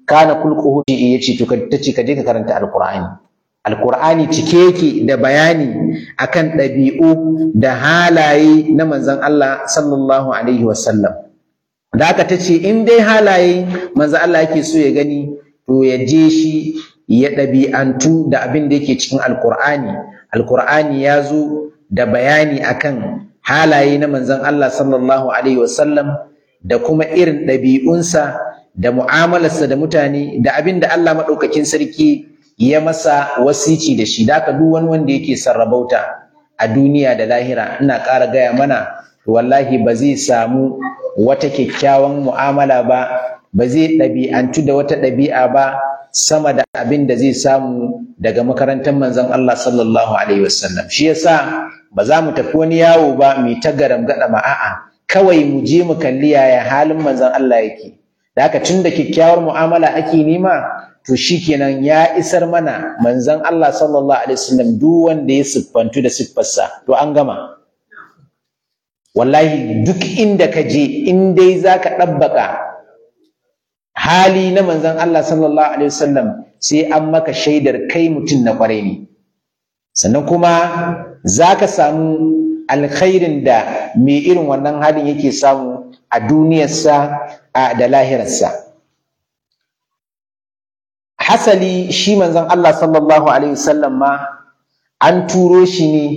kana kulquhu yace to tace ka je ka karanta alqur'ani alqur'ani cike yake da bayani akan ɗabi'u da halaye na manzon Allah sallallahu alaihi wasallam da aka tace in dai halaye manzon Allah yake so ya gani to ya je shi ya ɗabi'antu da abin da yake cikin alqur'ani alqur'ani ya zo da bayani akan halaye na manzon Allah sallallahu alaihi wasallam da kuma irin ɗabi'unsa da mu'amalarsa da mutane da abin da Allah maɗaukakin sarki ya masa wasici da shi da duk wani wanda yake sarrabauta a duniya da lahira ina ƙara gaya mana wallahi ba zai samu wata kyakkyawan mu'amala ba ba zai ɗabi'antu da wata ɗabi'a ba sama da abin da zai samu daga makarantar manzon Allah sallallahu alaihi wasallam shi yasa ba za mu tafi wani yawo ba mai ta garam gada ma a'a kawai mu je mu kalli yaya halin manzon Allah yake da haka tun da kyakkyawar mu'amala ake nema to shikenan ya isar mana manzon Allah sallallahu alaihi wasallam duk wanda ya siffantu da siffarsa to an gama wallahi duk inda ka je in dai zaka ɗabbaka hali na manzon Allah sallallahu alaihi wasallam sai an maka shaidar kai mutum na kwarai ne sannan kuma za ka samu alkhairin da mai irin wannan halin yake samu a duniyarsa da lahirarsa hasali shi manzon Allah sallallahu alaihi wasallam ma an turo shi ne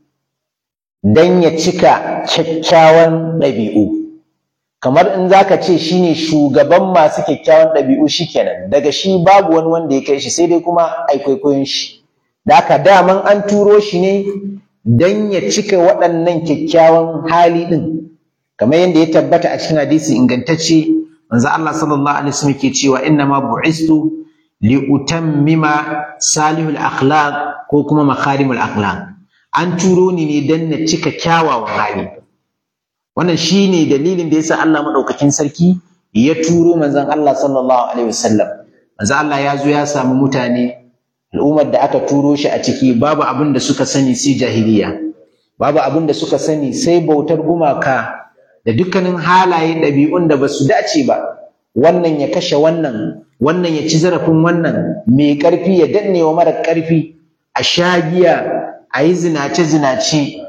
don ya cika kyakkyawan ɗabi'u kamar in za ka ce shi ne shugaban masu kyakkyawan ɗabi'u shikenan daga shi babu wani wanda ya kai shi sai dai kuma ai kwaikwayon shi da haka daman an turo shi ne don ya cika waɗannan kyakkyawan hali ɗin kamar yadda ya tabbata a cikin hadisi ingantacce manzo Allah sallallahu alaihi wasallam ke cewa inna ma bu'istu li utammima salihul akhlaq ko kuma makarimul akhlaq an turo ni ne don na cika kyawawan hali wannan shine dalilin da yasa Allah madaukakin sarki ya turo manzon Allah sallallahu alaihi wasallam manzo Allah ya zo ya samu mutane al'ummar da aka turo shi a ciki babu abin da suka sani sai jahiliya babu abin da suka sani sai bautar gumaka da dukkanin halaye ɗabi'un da basu dace ba wannan ya kashe wannan wannan ya ci zarafin wannan mai ƙarfi ya danne wa mara ƙarfi a shagiya a yi zinace-zinace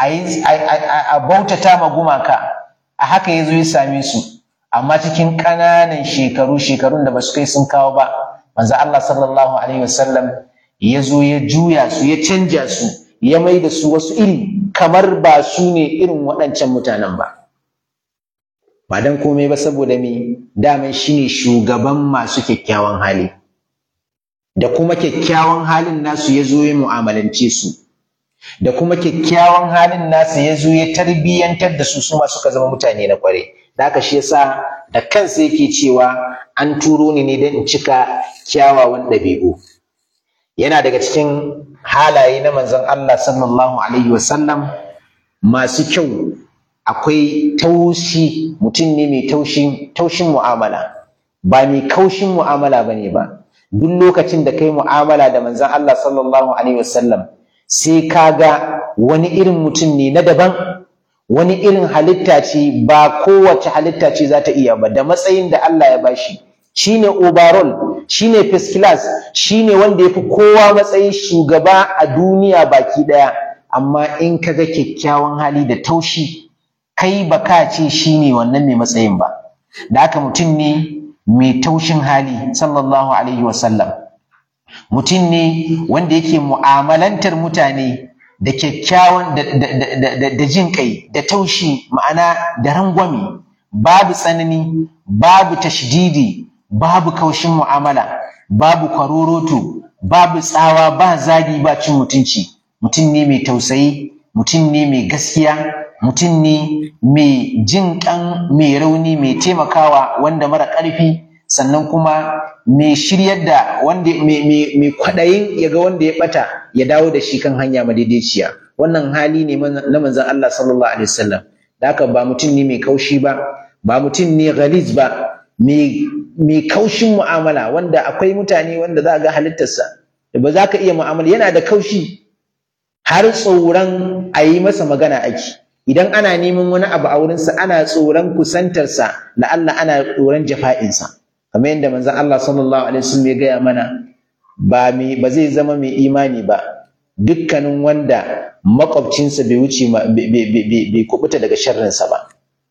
a bautata ma gumaka a haka ya zo ya same su amma cikin ƙananan shekaru shekarun da ba su kai sun kawo ba manzo Allah sallallahu alaihi wasallam ya zo ya juya su ya canja su ya mai da su wasu iri kamar ba su ne irin waɗancan mutanen ba ba dan komai ba saboda me daman shine shugaban masu kyakkyawan hali da kuma kyakkyawan halin nasu ya zo ya mu'amalance su da kuma kyakkyawan halin nasu ya zo ya tarbiyyantar da su su ma suka zama mutane na kware da haka shi yasa da kansa yake cewa an turo ni ne don in cika kyawawan ɗabi'u yana daga cikin halaye na manzon Allah sallallahu alaihi wasallam masu kyau akwai taushi mutum ne mai taushin taushin mu'amala ba mai kaushin mu'amala bane ba duk lokacin da kai mu'amala da manzon Allah sallallahu alaihi wasallam sai ka ga wani irin mutum ne na daban wani irin halitta ce ba kowace halitta ce za ta iya ba da matsayin da Allah ya bashi shine overall shine first class shine wanda ya fi kowa matsayin shugaba a duniya baki daya amma in ka ga kyakkyawan hali da taushi kai ba ka ce shine wannan mai matsayin ba da haka mutum ne mai taushin hali sallallahu alaihi wasallam mutum ne wanda yake mu'amalantar mutane da kyakkyawan da jin kai da taushi ma'ana da rangwame babu tsanani babu tashdidi babu kaushin mu'amala babu kwaroroto babu tsawa ba zagi ba cin mutunci mutum ne mai tausayi mutum ne mai gaskiya mutum ne mai jin kan mai rauni mai taimakawa wanda mara ƙarfi sannan kuma mai shiryar da wanda mai kwaɗayin ya ga wanda ya ɓata ya dawo da shi kan hanya madaidaiciya wannan hali ne na manzon Allah sallallahu alaihi wasallam da haka ba mutum ne mai kaushi ba ba mutum ne ghaliz ba mai kaushin mu'amala wanda akwai mutane wanda za ga halittarsa da ba za ka iya mu'amala yana da kaushi har tsoron a yi masa magana ake idan ana neman wani abu a wurinsa ana tsoron kusantarsa la'alla ana tsoron jafa'insa kamar yadda manzon Allah sallallahu alaihi wasallam ya gaya mana ba mai ba zai zama mai imani ba dukkanin wanda makwabcinsa bai wuce bai kubuta daga sharrinsa ba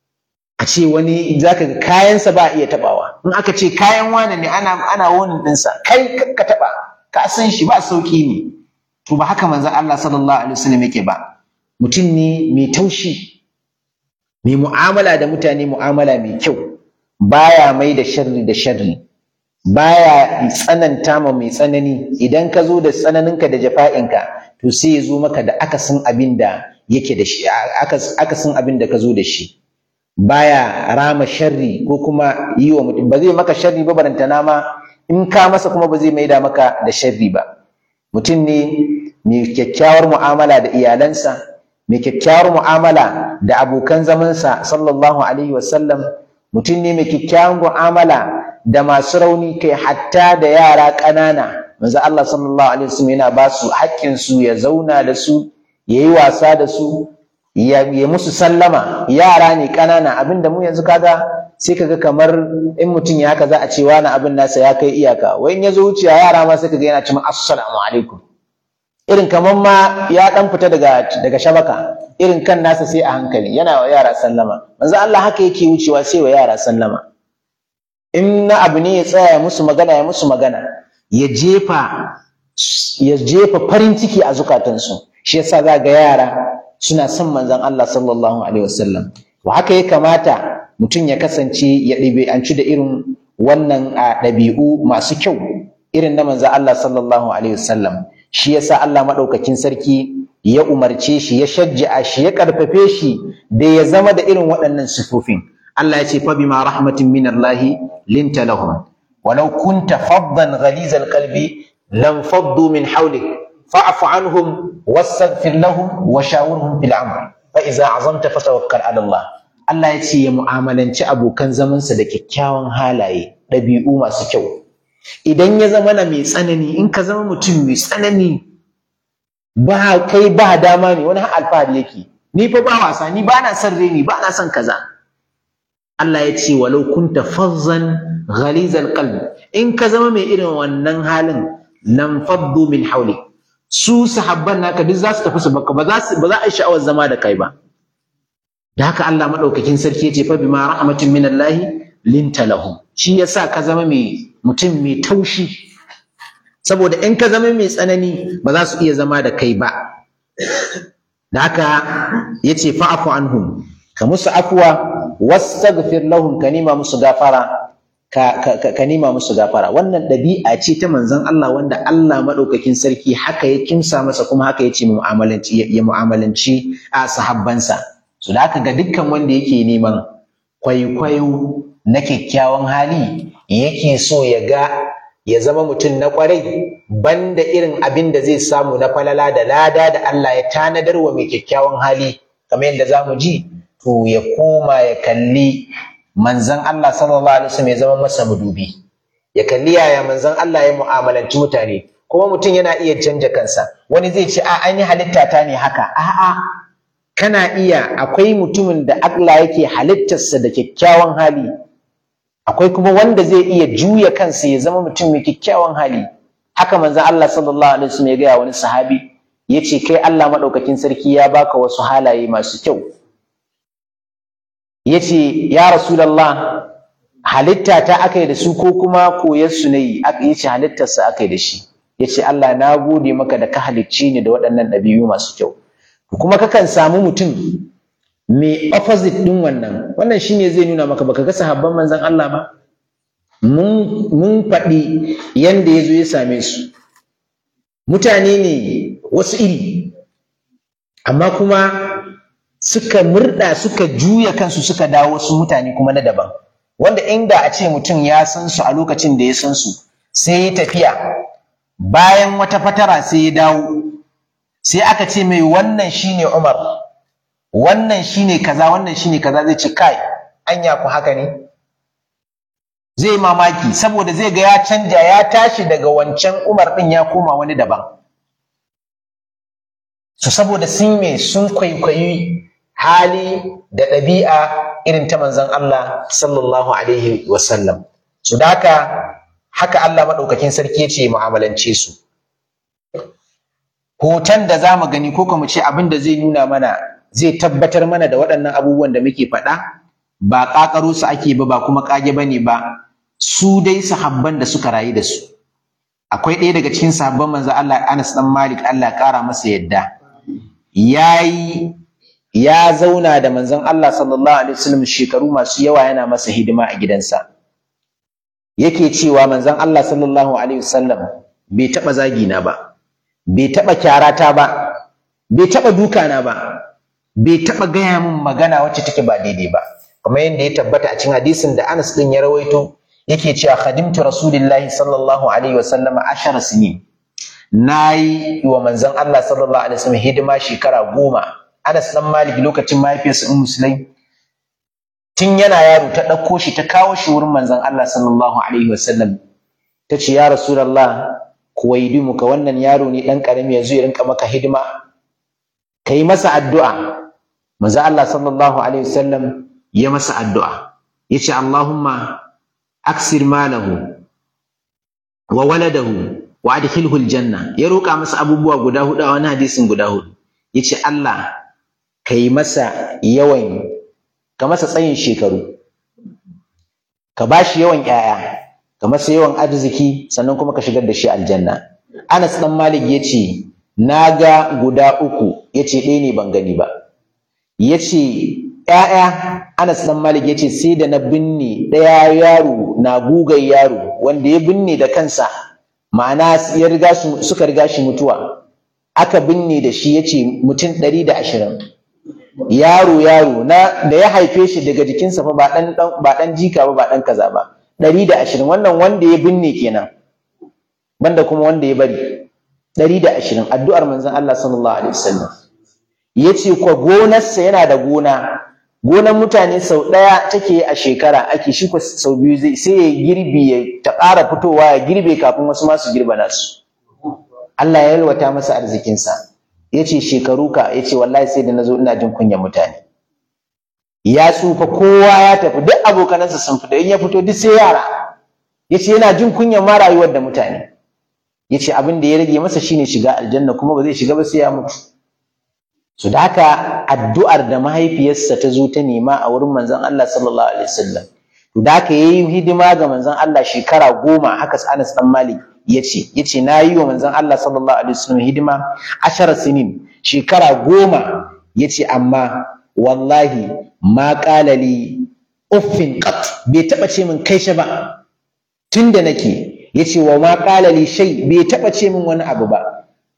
a ce wani zaka ga kayansa ba a iya tabawa in aka ce kayan wane ne ana ana wonin ɗinsa kai ka taba ka san shi ba sauki ne to ba haka manzon Allah sallallahu alaihi wasallam yake ba mutum ne mai taushi mai mu'amala da mutane mu'amala mai kyau baya mai da sharri da sharri baya tsananta ma mai tsanani idan ka zo da tsananinka da jafa'inka to sai ya zo maka da akasin abin da yake da shi akasin abin da ka zo da shi baya rama sharri ko kuma yi wa mutum ba zai maka sharri ba barantana ma in ka masa kuma ba zai maida maka da sharri ba mutum ne mai kyakkyawar mu'amala da iyalansa mai kyakkyawar mu'amala da abokan zamansa sallallahu alaihi wasallam mutum ne mai kyakkyawar mu'amala da masu rauni kai hatta da yara ƙanana manzo Allah sallallahu alaihi wasallam yana ba su haƙƙin su ya zauna da su yayi wasa da su ya musu sallama yara ne ƙanana abinda mu yanzu kaga sai kaga kamar in mutum ya haka za a ce wani abin nasa ya kai iyaka wai in ya zo wuciya yara ma sai kaga yana cewa assalamu alaikum irin kamar ma ya dan fita daga daga shabaka irin kan nasa sai a hankali yana wa yara sallama manzo Allah haka yake wucewa sai wa yara sallama in na abu ne ya tsaya ya musu magana ya musu magana ya jefa ya jefa farin ciki a zukatansu shi yasa za ga yara suna son manzon Allah sallallahu alaihi wasallam to haka ya kamata mutum ya kasance ya ɗabi'anci da irin wannan ɗabi'u masu kyau irin na manzon Allah sallallahu alaihi wasallam shi yasa Allah maɗaukakin sarki ya umarce shi ya shajja'a shi ya ƙarfafe shi da ya zama da irin waɗannan sifofin Allah ya ce fa bima rahmatin min Allah linta lahum walau kunta faddan ghalizal qalbi lam faddu min hawlik fa'fu anhum wastaghfir lahum wa shawirhum fil amr fa idza azamta fatawakkal ala Allah Allah ya ce ya mu'amalanci abokan zamansa da kyakkyawan halaye ɗabi'u masu kyau idan ya zama na mai tsanani in ka zama mutum mai tsanani ba kai ba dama ne wani alfahari yake ni fa ba wasa ni ba na son reni ba na son kaza Allah ya ce walau kunta fazzan ghalizal qalbi in ka zama mai irin wannan halin lam faddu min hawli su sahabban naka duk za su tafi su baka ba za su ba za a yi sha'awar zama da kai ba da haka Allah madaukakin sarki ya ce fa bima rahmatin min Allah linta lahum shi yasa ka zama mai mutum mai taushi saboda in ka zama mai tsanani ba za su iya zama da kai ba da haka yace fa'fu anhum ka musu afwa wastaghfir lahum ka nima musu gafara ka, ka, ka nima musu gafara wannan ɗabi'a ce ta manzon Allah wanda Allah madaukakin sarki haka ya kimsa masa kuma haka ya ce mu'amalanci ya mu'amalanci a sahabbansa so da haka ga dukkan wanda yake neman kwaikwayo na kyakkyawan hali yake so ya ga ya zama mutum na kwarai banda irin abin da zai samu na falala da lada da Allah ya tanadar wa mai kyakkyawan hali kamar yadda za mu ji to ya koma ya kalli manzon Allah sallallahu alaihi wasallam ya zama masa mudubi ya kalli yaya manzon Allah ya mu'amalanci mutane kuma mutum yana iya canja kansa wani zai ce a an yi halitta ta ne haka a'a kana iya akwai mutumin da Allah yake halittarsa da kyakkyawan hali akwai kuma wanda zai iya juya kansa ya zama mutum mai kyakkyawan hali haka manzon Allah sallallahu alaihi wasallam ya gaya wani sahabi yace kai Allah madaukakin sarki ya baka wasu halaye masu kyau yace ya rasulullah halitta ta akai da su ko kuma koyar su ne yace halittar sa akai da shi yace Allah na gode maka da ka halicci ni da waɗannan ɗabi'u masu kyau kuma kakan samu mutum mai opposite ɗin wannan wannan shine zai nuna maka baka ga sahabban manzon Allah ba mun mun faɗi yanda ya zo ya same su mutane ne wasu iri amma kuma suka murɗa suka juya kansu suka dawo wasu mutane kuma na daban wanda inda a ce mutum ya san su a lokacin da ya san su sai ya tafiya bayan wata fatara sai ya dawo sai aka ce mai wannan shine Umar wannan shine kaza wannan shine kaza zai ce kai anya ku haka ne zai mamaki saboda zai ga ya canja ya tashi daga wancan Umar din ya koma wani daban so saboda sun me sun kwaikwayi hali da ɗabi'a irin ta manzon Allah sallallahu alaihi wasallam su da haka haka Allah maɗaukakin sarki ya ce mu'amalance su hoton da za mu gani ko kuma ce abin da zai nuna mana zai tabbatar mana da waɗannan abubuwan da muke faɗa ba ƙaƙaro su ake ba ba kuma ƙage ba ne ba su dai sahabban da suka rayu da su akwai ɗaya daga cikin sahabban manzo Allah Anas dan Malik Allah ya ƙara masa yadda yayi ya zauna da manzon Allah sallallahu alaihi wasallam shekaru masu yawa yana masa hidima a gidansa yake cewa manzon Allah sallallahu alaihi wasallam bai taɓa zagina ba bai taɓa kyarata ba bai taɓa dukana ba bai taɓa gaya min magana wacce take ba daidai ba kamar yadda ya tabbata a cikin hadisin da Anas din ya rawaito yake cewa khadimtu rasulillahi sallallahu alaihi wasallama ashara sinin nayi wa manzon Allah sallallahu alaihi wasallam hidima shekara goma Anas dan Malik lokacin mahaifiyarsa Ummu Sulaim tun yana yaro ta ɗauko shi ta kawo shi wurin manzon Allah sallallahu alaihi wasallam ta ce ya rasulullah kuwaidimuka wannan yaro ne ɗan ƙarami ya zo ya rinka maka hidima ka yi masa addu'a manzo Allah sallallahu alaihi wasallam ya masa addu'a ya ce Allahumma aksir malahu wa waladahu wa adkhilhu aljanna ya roƙa masa abubuwa guda hudu a wani hadisin guda hudu ya ce Allah ka yi masa yawan ka masa tsayin shekaru ka ba shi yawan 'ya'ya ka masa yawan arziki sannan kuma ka shigar da shi aljanna Anas dan Malik yace na ga guda uku yace ɗaya ne ban gani ba yace ƴaƴa Anas dan Malik yace sai da na binne ɗaya yaro na gugan yaro wanda ya binne da kansa ma'ana ya riga suka riga shi mutuwa aka binne da shi yace mutum ɗari da ashirin yaro yaro na da ya haife shi daga jikinsa fa ba ɗan ba ɗan jika ba ba ɗan kaza ba ɗari da ashirin wannan wanda ya binne kenan banda kuma wanda ya bari ɗari da ashirin addu'ar manzon Allah sallallahu alaihi wasallam ya ce kwa gonarsa yana da gona gonar mutane sau ɗaya take a shekara ake shi kwa sau biyu zai sai ya girbi ya ta ƙara fitowa ya girbe kafin wasu masu girba nasu Allah ya yalwata masa arzikinsa ya ce shekaru ka ya ce wallahi sai da na zo ina jin kunyan mutane ya tsufa kowa ya tafi duk abokanansa sun fita in ya fito duk sai yara ya ce yana jin kunyan ma rayuwar da mutane ya ce abin da ya rage masa shine shiga aljanna kuma ba zai shiga ba sai ya mutu su da haka addu'ar da mahaifiyarsa ta zo ta nema a wurin manzon Allah sallallahu alaihi wasallam to da haka yayi hidima ga manzon Allah shekara goma haka Anas dan Malik yace yace na yi wa manzon Allah sallallahu alaihi wasallam hidima ashara sinin shekara goma yace amma wallahi ma qala li uffin qat bai taba ce min kai shi ba tunda nake yace wa ma qala li shay bai taba ce min wani abu ba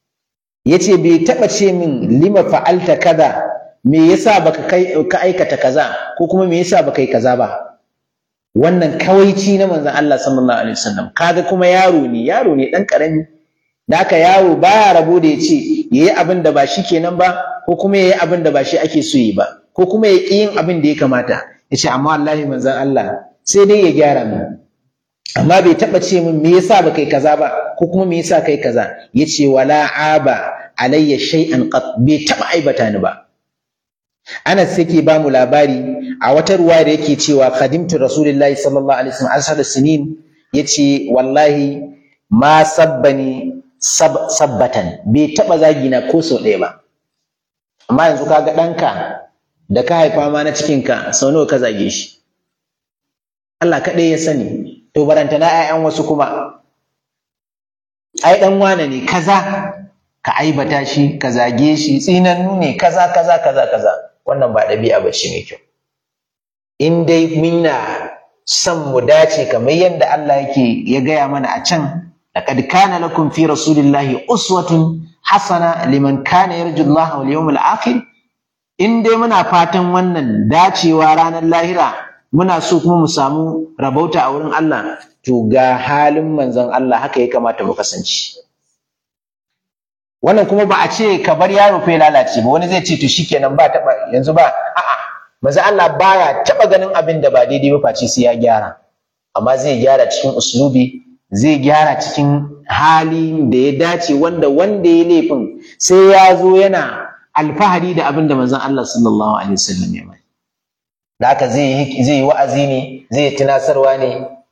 yace bai taba ce min lima fa'alta kaza me yasa baka kai ka aikata kaza ko kuma me yasa baka yi kaza ba wannan kawaici na manzon Allah sallallahu alaihi wasallam kaga kuma yaro ne yaro ne dan karami da haka yaro baya rabo da yace yayi abin da ba shi kenan ba ko kuma yayi abin da ba shi ake so yi ba ko kuma ya ƙi yin abin da ya kamata yace amma wallahi manzon Allah sai dai ya gyara min amma bai taɓa ce min me yasa ba kai kaza ba ko kuma me yasa kai kaza yace wala aba alayya shay'an qat bai taɓa aibata ni ba Anas yake ba mu labari a wata ruwa da yake cewa khadimtu Rasulullahi sallallahu alaihi wasallam ashar sinin yace wallahi ma sabbani sab, sabbatan bai taba zagi na ko sau ɗaya ba amma yanzu kaga ɗanka da ka haifa ma na cikinka sau nawa ka zage shi Allah kaɗai ya sani to baranta na 'ya'yan wasu kuma ai ɗan wane ne kaza ka aibata shi ka zage shi tsinannu ne kaza kaza kaza kaza wannan ba ɗabi'a ba ce mai kyau in dai muna son mu dace kamar yadda Allah yake ya gaya mana a can laqad kana lakum fi rasulillahi uswatun hasana liman kana yarju Allah wal yawmil akhir in dai muna fatan wannan dacewa ranar lahira muna so kuma mu samu rabauta a wurin Allah to ga halin manzon Allah haka ya kamata mu kasance wannan kuma ba a ce ka bar yaro fa ya lalace ba wani zai ce to shikenan ba taba yanzu ba a'a manzo Allah baya taba ganin abin da ba daidai ba face sai ya gyara amma zai gyara cikin uslubi zai gyara cikin hali da ya dace wanda wanda ya laifin sai ya zo yana alfahari da abin da manzon Allah sallallahu alaihi wasallam ya mai da haka zai zai yi wa'azi ne zai tunasarwa ne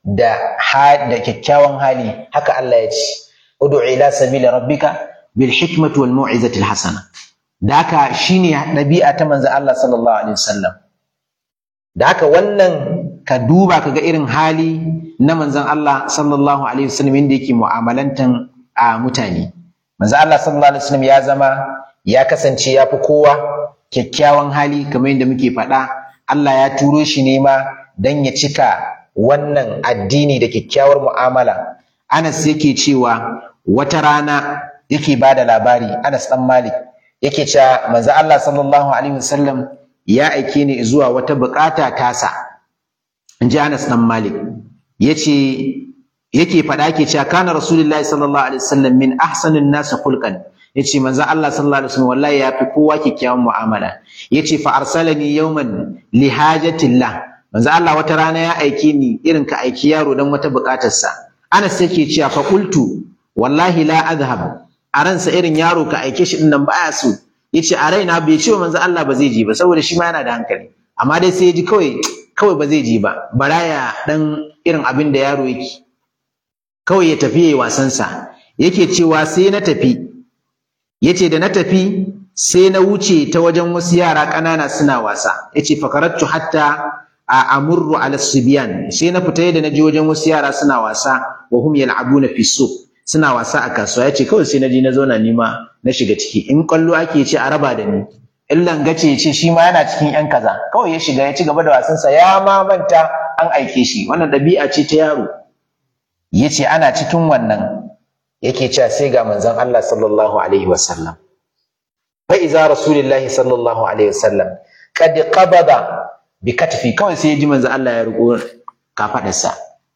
da da kyakkyawan hali haka Allah ya ce ud'u ila sabili rabbika bil hikmati wal mau'izati al hasana da haka shine ɗabi'a ta manzo Allah sallallahu alaihi wasallam da haka wannan ka duba ka ga irin hali na manzon Allah sallallahu alaihi wasallam inda yake mu'amalantan a mutane manzo Allah sallallahu alaihi wasallam ya zama ya kasance ya fi kowa kyakkyawan hali kamar yadda muke faɗa Allah ya turo shi ne ma dan ya cika wannan addini da kyakkyawar mu'amala Anas yake cewa wata rana yake ba da labari Anas dan Malik yake cewa manzo Allah sallallahu alaihi wasallam ya aike ni zuwa wata bukata tasa in ji Anas dan Malik yace yake faɗa yake cewa kana rasulullahi sallallahu alaihi wasallam min ahsanin nas khulqan yace manzo Allah sallallahu alaihi wasallam wallahi ya fi kowa kyakkyawan mu'amala yace fa arsalani yawman li hajatillah manzo Allah wata rana ya aike ni irin ka aiki yaro dan wata bukatarsa Anas yake cewa fa qultu wallahi la adhhab a ransa irin yaro ka aike shi dinnan baya so yace a raina bai ce manzo Allah ba zai je ba saboda shi ma yana da hankali amma dai sai ya ji kawai kawai ba zai je ba baraya dan irin abin da yaro yake kawai ya tafi yayi wasansa yake cewa sai na tafi yace da na tafi sai na wuce ta wajen wasu yara ƙanana suna wasa yace fakarattu hatta a amurru ala sibyan sai na fita da na je wajen wasu yara suna wasa wa hum yal'abuna fi suq suna wasa a kasuwa yace kawai sai na je na zauna ni ma na shiga ciki in kwallo ake ce a raba da ni in langace ya ce shi ma yana cikin yan kaza kawai ya shiga ya ci gaba da wasansa ya ma manta an aike shi wannan ɗabi'a ce ta yaro yace ana cikin wannan yake cewa sai ga manzon Allah sallallahu alaihi wasallam fa iza rasulillahi sallallahu alaihi wasallam qad qabada bi katfi kawai sai ya ji manzon Allah ya riko kafadarsa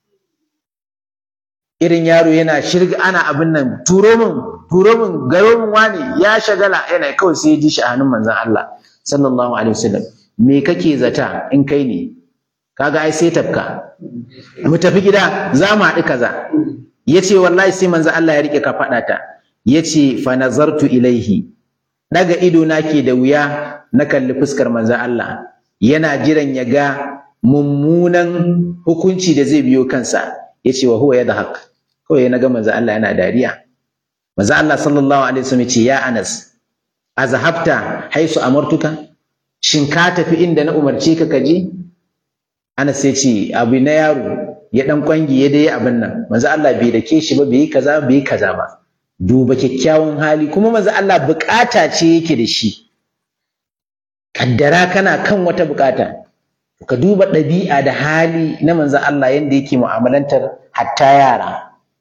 irin yaro yana shirga ana abin nan turo min turo min garo min wani ya shagala yana kawai sai ya ji shi a hannun manzon Allah sallallahu alaihi wasallam me kake zata in kai ne kaga ai sai tafka mu tafi gida za mu haɗu kaza yace wallahi sai manzo Allah ya rike ka faɗa ta yace fa nazartu ilaihi daga ido na ke da wuya na kalli fuskar manzo Allah yana jiran ya ga mummunan hukunci da zai biyo kansa yace wa huwa yadhak kawai na ga manzo Allah yana dariya manzo Allah sallallahu alaihi wasallam yace ya Anas azhabta haisu amartuka shin ka tafi inda na umarce ka kaje Anas ya ce abu na yaro ya dan kwangi ya dai abin nan manzo Allah bai dake shi ba bai kaza bai kaza ba duba kyakkyawan hali kuma manzo Allah bukata ce yake da shi kaddara kana kan wata bukata ka duba ɗabi'a da hali na manzo Allah yanda yake mu'amalantar hatta yara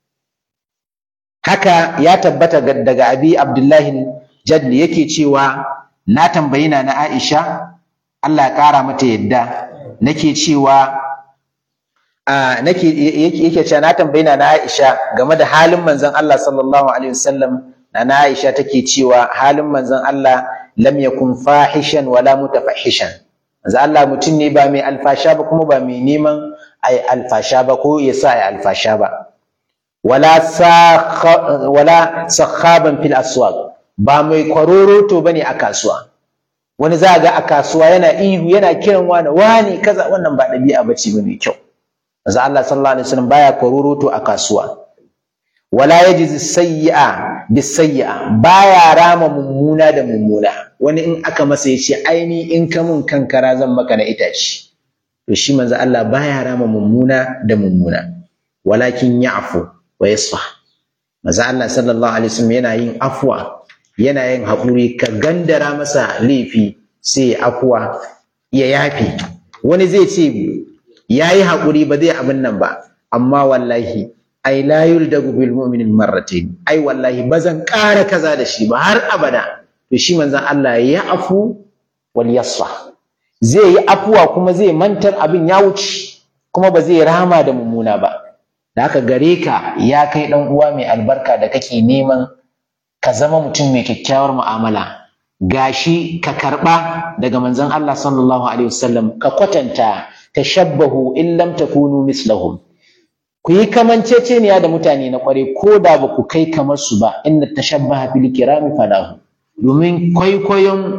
haka ya tabbata daga abi abdullahi jadli yake cewa na tambayi na Aisha Allah ya kara mata yadda nake cewa nake yake cewa na tambayi na Aisha game da halin manzon Allah sallallahu alaihi wasallam na Aisha take cewa halin manzon Allah lam yakun fahishan wala mutafahishan manzon Allah mutum ne ba mai alfasha ba kuma ba mai neman ai alfasha ba ko ya sa ai alfasha ba wala wala sakhaban fil aswaq ba mai kwaroroto bane a kasuwa wani za ga a kasuwa yana ihu yana kiran wani wani kaza wannan ba ɗabi'a bace ba mai kyau manzo Allah sallallahu alaihi wasallam baya kwaroroto a kasuwa wala yajiz sayyi'a bis sayyi'a baya rama mummuna da mummuna wani in aka masa yace aini in ka mun kankara zan maka na itaci to shi manzo Allah baya rama mummuna da mummuna walakin ya'fu wa yasfa manzo Allah sallallahu alaihi wasallam yana yin afwa yana yin haƙuri ka gandara masa laifi sai afuwa ya yafi wani zai ce ya yi haƙuri ba zai abin nan ba amma wallahi ai la yuldagu bil mu'minin marratain ai wallahi ba zan ƙara kaza da shi ba har abada to shi manzon Allah ya afu wal yasfa zai yi afuwa kuma zai mantar abin ya wuce kuma ba zai rama da mummuna ba da haka gare ka ya kai dan uwa mai albarka da kake neman ka zama mutum mai kyakkyawar mu'amala gashi ka karba daga manzon Allah sallallahu alaihi wasallam ka kwatanta tashabbahu in lam takunu mislahum ku yi kamanceceniya da mutane na kware ko da ba ku kai kamar su ba inna tashabbaha fil kirami falahu domin kwaikwayon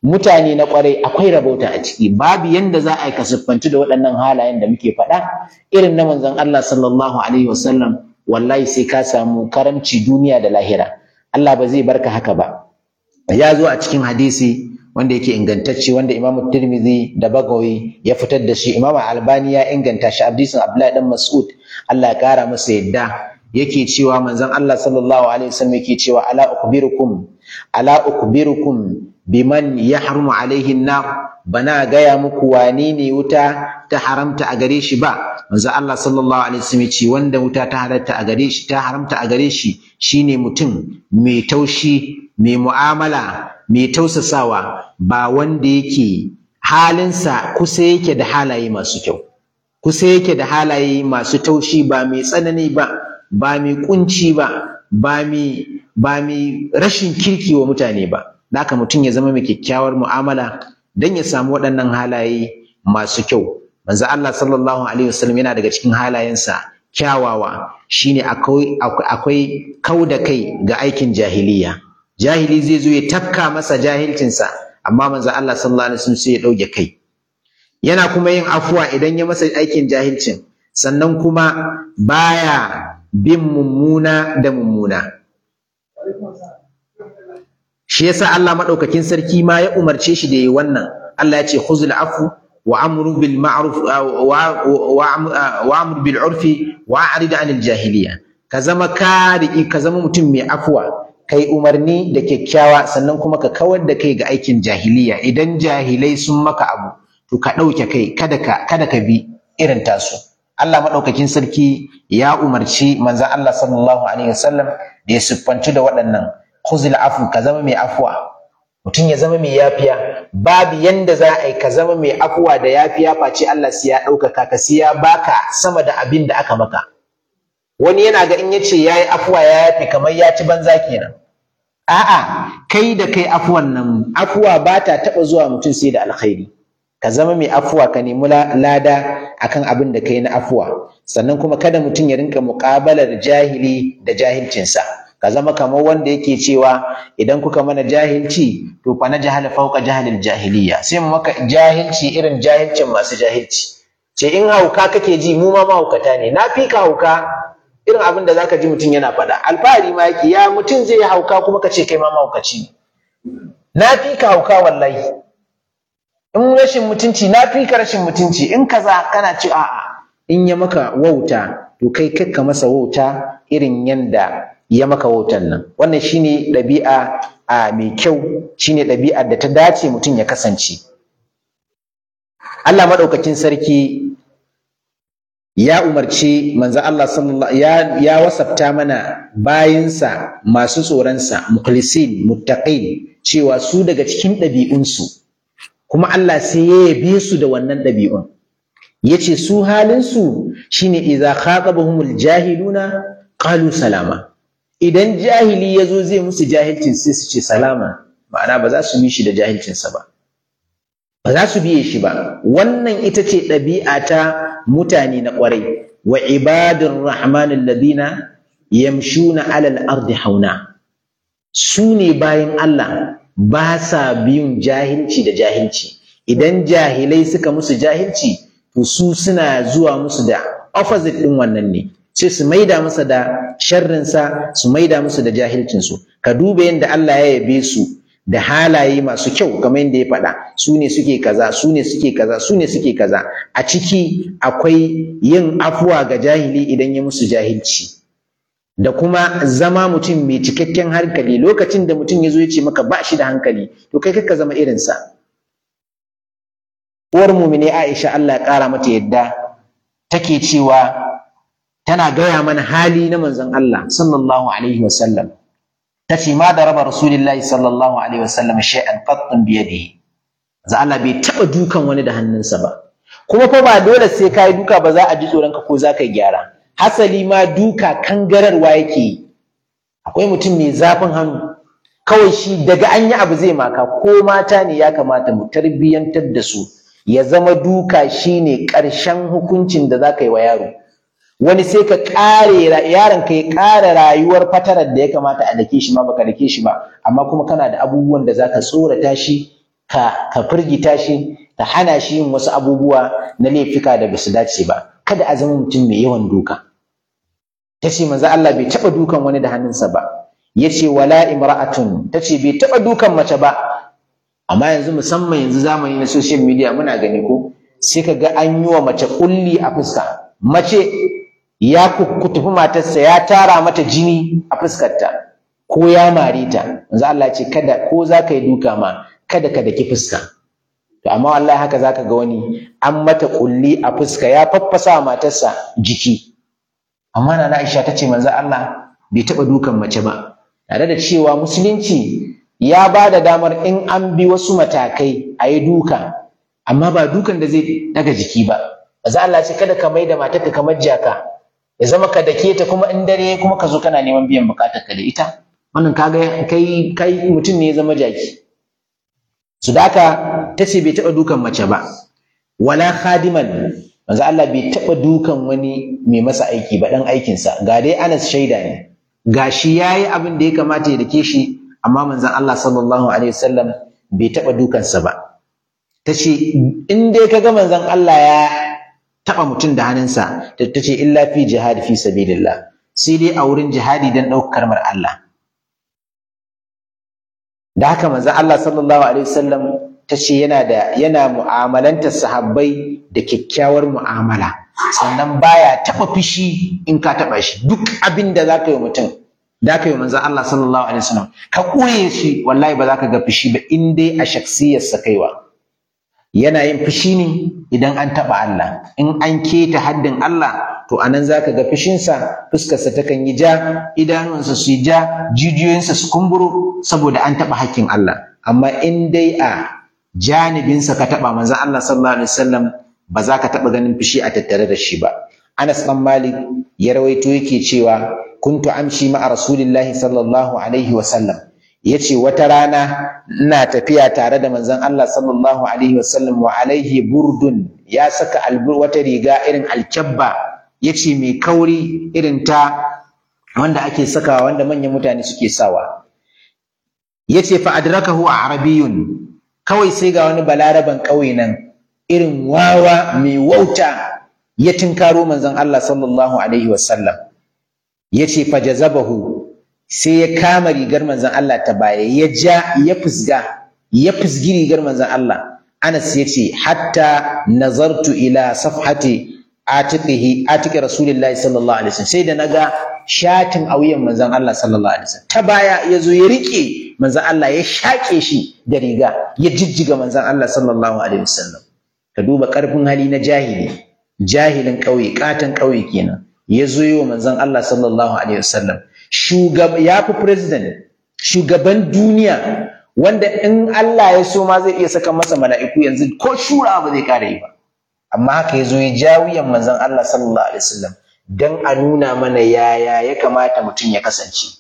mutane na kwarai akwai rabauta a ciki babu yanda za a yi ka siffanci da waɗannan halayen da muke faɗa irin na manzon Allah sallallahu alaihi wasallam wallahi sai ka samu karamci duniya da lahira Allah ba zai barka haka ba ya zo a cikin hadisi wanda yake ingantacce wanda Imam Tirmidhi da Bagawi ya fitar da shi Imam Albani ya inganta shi hadisin Abdullahi dan Mas'ud Allah ya kara masa yadda yake cewa manzon Allah sallallahu alaihi wasallam yake cewa ala ukhbirukum ala ukhbirukum biman yahrumu alaihi nar bana gaya muku wane ne wuta ta haramta a gare shi ba manzo Allah sallallahu alaihi wasallam ce wanda wuta ta haramta a gare shi ta haramta a gare shi shine mutum mai taushi mai mu'amala mai tausasawa ba wanda yake halinsa kusa yake da halaye masu kyau kusa yake da halaye masu taushi ba mai tsanani ba ba mai kunci ba ba mai ba mai rashin kirki wa mutane ba haka mutum ya zama mai kyakkyawar mu'amala don ya samu waɗannan halaye masu kyau manzo Allah sallallahu alaihi wasallam yana daga cikin halayensa kyawawa shine akwai akwai kau da kai ga aikin jahiliya jahili zai zo ya tafka masa jahilcinsa amma manzo Allah sallallahu alaihi wasallam sai ya dauke kai yana kuma yin afuwa idan ya masa aikin jahilcin sannan kuma baya bin mummuna da mummuna shi yasa Allah madaukakin sarki ma ya umarce shi da yi wannan Allah ya ce khuzul afu wa amru bil ma'ruf wa amru bil urfi wa a'rid anil jahiliya ka zama kari ka zama mutum mai afuwa kai umarni da kyakkyawa sannan kuma ka kawar da kai ga aikin jahiliya idan jahilai sun maka abu to ka ɗauke kai kada ka kada ka bi irin tasu Allah madaukakin sarki ya umarci manzon Allah sallallahu alaihi wasallam da ya siffanci da waɗannan khuzil afu ka zama mai afuwa mutum ya zama mai yafiya babu yanda za a yi ka zama mai afuwa da yafiya face Allah sai ya ɗaukaka ka sai ya baka sama da abin da aka maka wani yana ga in yace yayi afuwa ya yafi kamar ya ci banza kenan a'a kai da kai afuwan nan afuwa ba ta taɓa zuwa mutum sai da alkhairi ka zama mai afuwa ka nemi lada akan abin da kai na afuwa sannan kuma kada mutum ya rinka muƙabalar jahili da jahilcinsa ka zama kamar wanda yake cewa idan kuka mana jahilci to fa na jahala fauka jahalil jahiliya sai mu maka jahilci irin jahilcin masu jahilci ce in hauka kake ji mu ma mahaukata ne na fi ka hauka irin abin da zaka ji mutum yana faɗa alfahari ma yake ya mutum zai yi hauka kuma ka ce kai ma mahaukaci ne na fi ka hauka wallahi in rashin mutunci na fi ka rashin mutunci in kaza kana ci a'a in ya maka wauta to kai kakka masa wauta irin yanda ya maka wautan nan wannan shine ɗabi'a a mai kyau shine ɗabi'ar da ta dace mutum ya kasance Allah maɗaukakin sarki ya umarci manzo Allah sallallahu ya ya wasafta mana bayinsa masu tsoronsa mukhlisin muttaqin cewa su daga cikin ɗabi'unsu kuma Allah sai ya yabe su da wannan ɗabi'un yace su halinsu shine idza khatabahumul jahiluna qalu salama idan jahili ya zo zai musu jahilcin sai su ce salama ma'ana ba za su bi shi da jahilcinsa ba ba za su biye shi ba wannan ita ce ɗabi'a ta mutane na ƙwarai wa ibadun rahmanin ladina yamshuna alal ardi hauna su ne bayan Allah ba sa biyun jahilci da jahilci idan jahilai suka musu jahilci to su suna zuwa musu da opposite ɗin wannan ne sai su maida masa da sharrinsa su maida musu da jahilcinsu ka duba yadda Allah ya yabe su da halaye masu kyau kamar yadda ya faɗa su ne suke kaza su ne suke kaza su ne suke kaza a ciki akwai yin afuwa ga jahili idan ya musu jahilci da kuma zama mutum mai cikakken hankali lokacin da mutum ya zo ya ce maka ba shi da hankali to kai ka zama irinsa uwar mumine Aisha Allah ya ƙara mata yadda take cewa tana gaya mana hali na manzon Allah sallallahu alaihi wasallam tace ma da raba rasulullahi sallallahu alaihi wasallam shay'an qattun bi yadihi za Allah bai taba dukan wani da hannunsa ba kuma fa ba dole sai kai duka ba za a ji tsoron ka ko za ka gyara hasali ma duka kangararwa yake akwai mutum mai zafin hannu kawai shi daga an yi abu zai maka ko mata ne ya kamata mu tarbiyyantar da su ya zama duka shine ƙarshen hukuncin da za ka yi wa yaro wani sai ka ƙare yaron ka ya ƙara rayuwar fatarar da ya kamata a dake shi ma baka dake shi ba amma kuma kana da abubuwan da zaka tsorata shi ka ka firgita shi ka hana shi yin wasu abubuwa na laifika da basu dace ba kada a zama mutum mai yawan duka ta ce manzo Allah bai taɓa dukan wani da hannunsa ba ya ce wala imra'atun ta ce bai taɓa dukan mace ba amma yanzu musamman yanzu zamani na social media muna gani ko sai ka ga an yi wa mace kulli a fuska mace ya kutufi matarsa ya tara mata jini a fuskarta ko ya mare ta manzo Allah ce kada ko za ka yi duka ma kada ka daki fuska to amma wallahi haka zaka ga wani an mata kulli a fuska ya faffasa matarsa jiki amma na Aisha ta ce manzo Allah bai taɓa dukan mace ba tare da cewa musulunci ya ba da damar in an bi wasu matakai a yi duka amma ba dukan da zai daga jiki ba manzo Allah ce kada ka mai da matarka kamar jaka ya zama ka dake ta kuma in dare kuma ka zo kana neman biyan bukatar ka da ita wannan kaga kai kai mutum ne ya zama jaki su daka ta ce bai taɓa dukan mace ba wala khadiman manzo Allah bai taɓa dukan wani mai masa aiki ba dan aikinsa ga dai Anas shaida ne gashi yayi abin da ya kamata ya dake shi amma manzon Allah sallallahu alaihi wasallam bai taɓa dukansa ba tace in dai kaga manzon Allah ya taɓa mutum da hannunsa ta ce illa fi jihadi fi sabilillah sai dai a wurin jihadi dan ɗaukar kalmar Allah da haka manzon Allah sallallahu alaihi wasallam ta ce yana da yana mu'amalantar sahabbai da kyakkyawar mu'amala sannan baya taɓa fushi in ka taɓa shi duk abin da za ka yi mutum da ka yi manzon Allah sallallahu alaihi wasallam ka koye shi wallahi ba za ka ga fushi ba in dai a shaksiyarsa kaiwa yana yin fushi ne idan an taɓa Allah in an keta haddin Allah to anan za ka ga fushinsa fuskarsa takan yi ja idanunsa su yi ja jijiyoyinsa su kumburo saboda an taɓa hakkin Allah amma in dai a janibinsa ka taɓa manzon Allah sallallahu alaihi wasallam ba za ka taɓa ganin fushi a tattare da shi ba Anas ɗan Malik ya rawaito yake cewa kuntu amshi ma'a rasulillahi sallallahu alaihi wasallam yace wata rana ina tafiya tare da manzon Allah sallallahu alaihi wasallam wa alaihi burdun ya saka wata riga irin alkyabba yace mai kauri irin ta wanda ake sakawa wanda manyan mutane suke sawa yace fa adrakahu arabiyyun kawai sai ga wani balaraban ƙauye nan irin wawa mai wauta ya tinkaro manzon Allah sallallahu alaihi wasallam yace fa jazabahu sai ya kama rigar manzon Allah ta baya ya ja ya fusga ya fusgi rigar manzon Allah Anas yace hatta nazartu ila safhati atiqihi atiqi rasulillahi sallallahu alaihi wasallam sai da naga shatin a wuyan manzon Allah sallallahu alaihi wasallam ta baya yazo ya rike manzon Allah ya shaƙe shi da riga ya jijjiga manzon Allah sallallahu alaihi wasallam ka duba ƙarfin hali na jahili jahilin ƙauye ƙaton ƙauye kenan ya zo yi wa manzon Allah sallallahu alaihi wasallam shugaba ya fi president shugaban duniya wanda in Allah ya so ma zai iya saka masa mala'iku yanzu ko shura ba zai ƙara yi ba amma haka ya zo ya ja wuyan manzon Allah sallallahu alaihi wasallam dan a nuna mana yaya ya kamata mutum ya kasance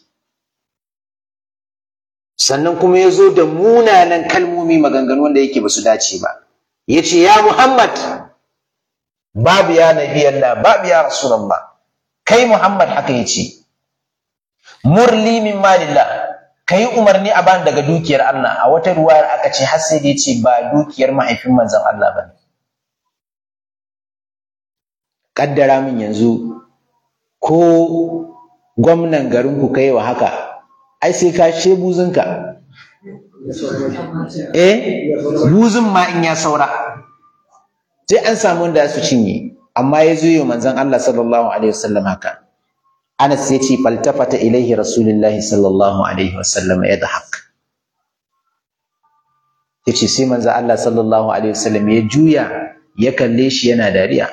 sannan kuma ya zo da munanan kalmomi maganganu wanda yake ba su dace ba ya ce ya Muhammad babu ya nabi Allah babu ya Rasulullah kai Muhammad haka ya ce murli min malillah ka yi umarni a bani daga dukiyar Allah a wata ruwayar aka ce har sai da ya ce ba dukiyar mahaifin manzon Allah ba ne kaddara min yanzu ko gwamnan garinku kai wa haka ai sai ka she buzunka eh buzun ma in ya saura sai an samu wanda su cinye amma ya zo yi manzon Allah sallallahu alaihi wasallam haka Anas ya ce faltafata ilaihi rasulullahi sallallahu alaihi wasallam ya dahak ya ce sai manzon Allah sallallahu alaihi wasallam ya juya ya kalle shi yana dariya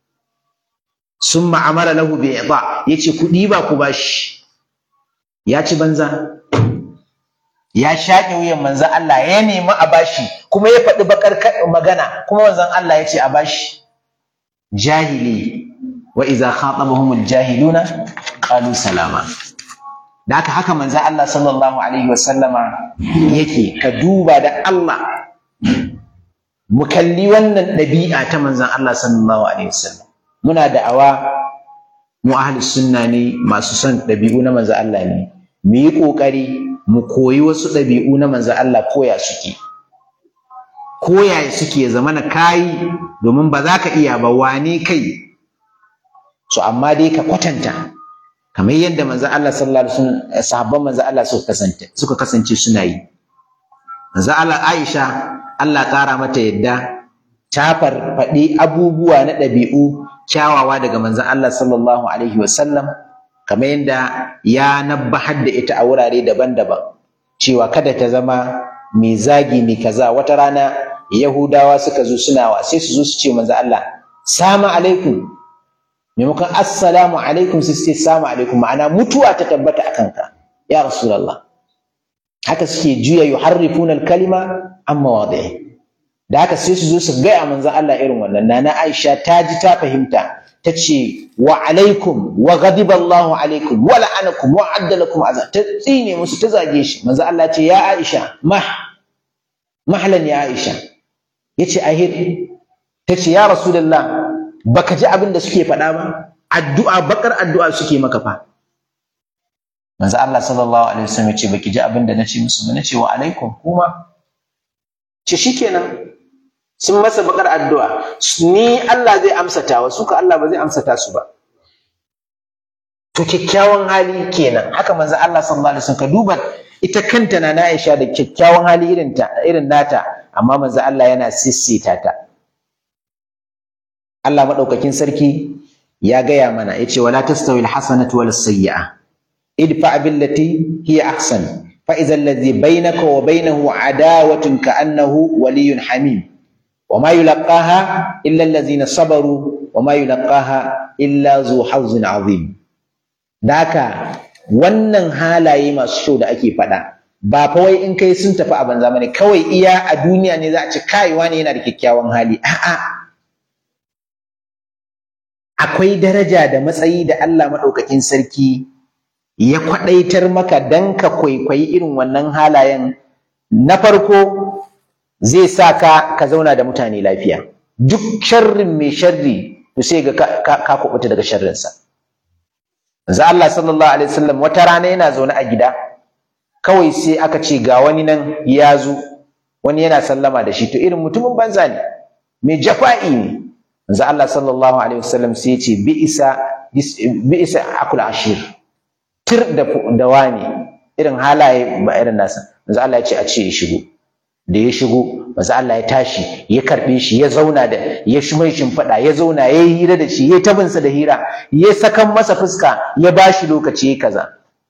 summa amara lahu bi ida yace ku diba ku bashi ya ci banza ya shaƙe wuyan manzon Allah ya nemi a bashi kuma ya faɗi bakar magana kuma manzon Allah ya ce a bashi jahili wa idza khatabahum jahiluna qalu salama da haka haka manzon Allah sallallahu alaihi wasallama yake ka duba da Allah mu kalli wannan ɗabi'a ta manzon Allah sallallahu alaihi wasallam muna da'awa mu ahli sunna ne masu son ɗabi'u na manzon Allah ne mu yi ƙoƙari mu koyi wasu ɗabi'u na manzon Allah koya suke ko yaya suke zama na kayi domin ba za ka iya ba wane kai so amma dai ka kwatanta kamar yadda manzo Allah sallallahu alaihi wasallam sahabban manzo Allah suka kasance suka kasance suna yi manzo Allah Aisha Allah ƙara mata yadda ta farfaɗi abubuwa na ɗabi'u kyawawa daga manzon Allah sallallahu alaihi wasallam kamar yadda ya nabbahar da ita a wurare daban-daban cewa kada ta zama mai zagi mai kaza wata rana Yahudawa suka zo suna wa sai su zo su ce manzon Allah salamu alaikum maimakon assalamu alaikum su ce salamu alaikum ma'ana mutuwa ta tabbata a kanka ya rasulullah haka suke juya yuharrifuna al-kalima an mawadi'i da haka sai su zo su gaya manzon Allah irin wannan nana Aisha ta ji ta fahimta ta ce wa alaikum wa ghadiba Allahu alaikum wa la'anakum wa adda lakum azab ta tsine musu ta zage shi manzon Allah ce ya Aisha mah mahlan ya Aisha yace ahir ta ce ya rasulullah baka ji abin da suke faɗa ba addu'a bakar addu'a suke maka fa manzo Allah sallallahu alaihi wasallam yace baki ji abin da nace musu ba nace wa alaikum kuma ce shikenan sun masa bakar addu'a ni Allah zai amsata wa suka Allah ba zai amsata su ba to kyakkyawan hali kenan haka manzo Allah sallallahu alaihi wasallam ka duba ita kanta na Aisha da kyakkyawan hali irin ta irin nata amma manzo Allah yana sissita ta Allah madaukakin sarki ya gaya mana yace wala tastawi alhasanatu wala sayyi'a idfa billati hiya ahsan fa idza alladhi bainaka wa bainahu adawatun ka'annahu waliyyun hamim وما يلقاها إلا الذين صبروا وما يلقاها إلا ذو حظ عظيم daka wannan halaye masu kyau da ake faɗa ba fa wai in kai sun tafi a banza bane kawai iya a duniya ne za a ci kaiwa ne yana da kyakkyawan hali a'a akwai daraja da matsayi da Allah maɗaukakin sarki ya kwaɗaitar maka dan ka kwaikwayi irin wannan halayen na farko zai sa ka ka zauna da mutane lafiya duk sharrin mai sharri to sai ga ka, ka kubuta daga sharrinsa za Allah sallallahu alaihi wasallam wata rana yana zaune a gida kawai sai aka ce ga wani nan ya zo wani yana sallama da shi to irin mutumin banza ne mai jafa'i ne za Allah sallallahu alaihi wasallam sai ya ce bi'isa bi'isa akul ashir tir da da wani irin halaye ba irin nasa za Allah ya ce a ce ya shigo da ya shigo maza Allah ya tashi ya karɓe shi ya zauna da ya shi mai shimfiɗa ya zauna ya yi hira da shi ya tabinsa da hira ya sakan masa fuska ya ba shi lokaci ya kaza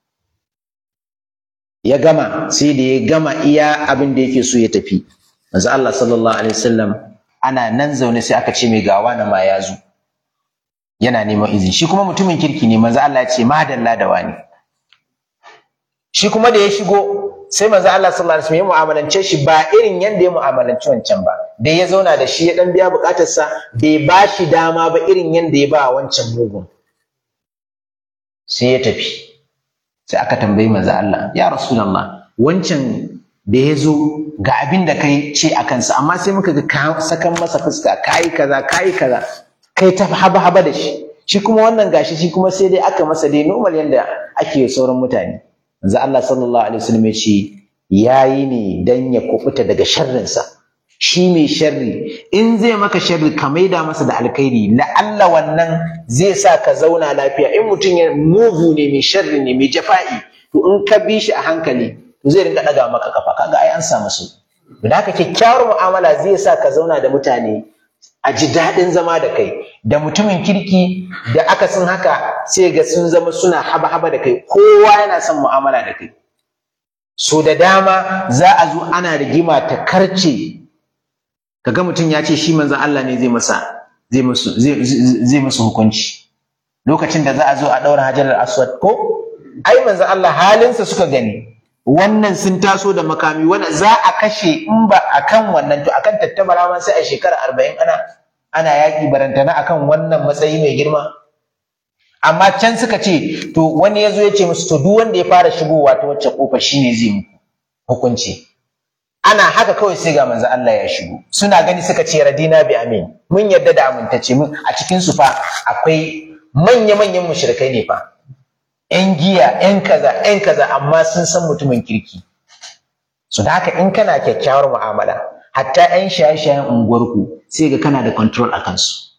ya gama sai da ya gama iya abin da yake so ya tafi maza Allah sallallahu alaihi wasallam ana nan zaune sai aka ce mai gawa na ma ya zo yana neman izini shi kuma mutumin kirki ne maza Allah ya ce madalla da wani shi kuma da ya shigo sai manzo Allah sallallahu alaihi wasallam ya mu'amalance shi ba irin yanda ya mu'amalanci wancan ba da ya zauna da shi ya dan biya bukatarsa bai ba shi dama ba irin yanda ya ba wancan mugun sai ya tafi sai aka tambayi manzo Allah ya rasulullah wancan da ya zo ga abin da kai ce a kansa amma sai muka ga ka sakan masa fuska kai kaza kai kaza kai ta haba haba da shi shi kuma wannan gashi shi kuma sai dai aka masa dai normal yanda ake sauran mutane manzo Allah sallallahu alaihi wasallam ya ce yayi ne dan ya kubuta daga sharrinsa shi mai sharri in zai maka sharri ka maida masa da alkhairi la'alla wannan zai sa ka zauna lafiya in mutum ya mugu ne mai sharri ne mai jafa'i to in ka bi shi a hankali to zai rinka daga maka kafa kaga ai an samu su da haka kyakkyawar mu'amala zai sa ka zauna da mutane a ji daɗin zama da kai da mutumin kirki da aka sun haka sai ga sun zama suna haba-haba da kai kowa yana son mu'amala da kai so da dama za a zo ana rigima ta karce kaga mutum ya ce shi manzon Allah ne zai masa zai musu zai musu hukunci lokacin da za a zo a ɗaura hajarar aswad ko ai manzon Allah halinsa suka gani wannan sun taso da makami wannan za a kashe in ba akan wannan to akan tattabara ma sai a shekara arba'in ana ana yaƙi barantana akan wannan matsayi mai girma amma can suka ce to wani ya zo ya ce musu to duk wanda ya fara shigowa ta wacce kofa shine zai muku hukunci ana haka kawai sai ga manzo Allah ya shigo suna gani suka ce radina bi amin mun yarda da amintace mun a cikin su fa akwai manya manyan mushrikai ne fa ‘yan giya, ‘yan kaza, ‘yan kaza, amma sun san mutumin kirki. Su da haka in kana kyakkyawar mu'amala, hatta 'yan shaye-shayen unguwarku sai ga kana da control a kansu